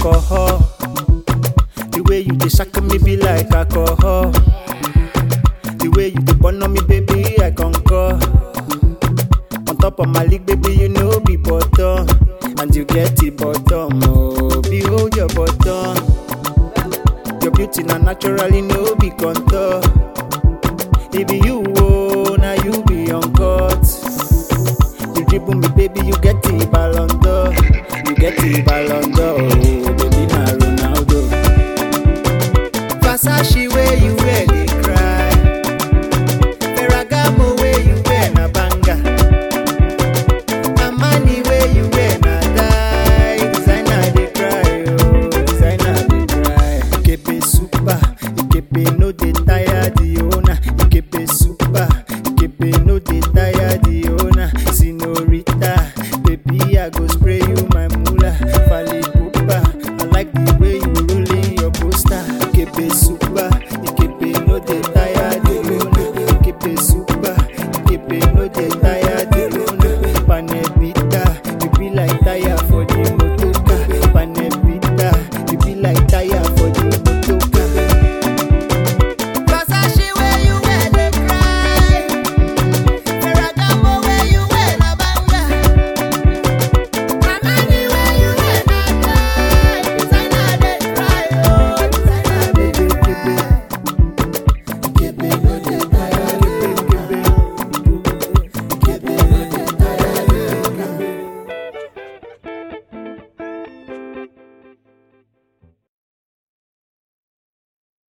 alcohol. The way you dey shack me be like alcohol. The way you dey burn on me, baby, I concur. On top of my league, baby, you know be bottom. And you get the bottom, oh, behold your bottom. Your beauty na naturally no be contour. It be you, oh, now you be uncut. You dribble me, baby, you get the ballon d'or. You get the ballon d'or, oh, baby, na Ronaldo. Versace where you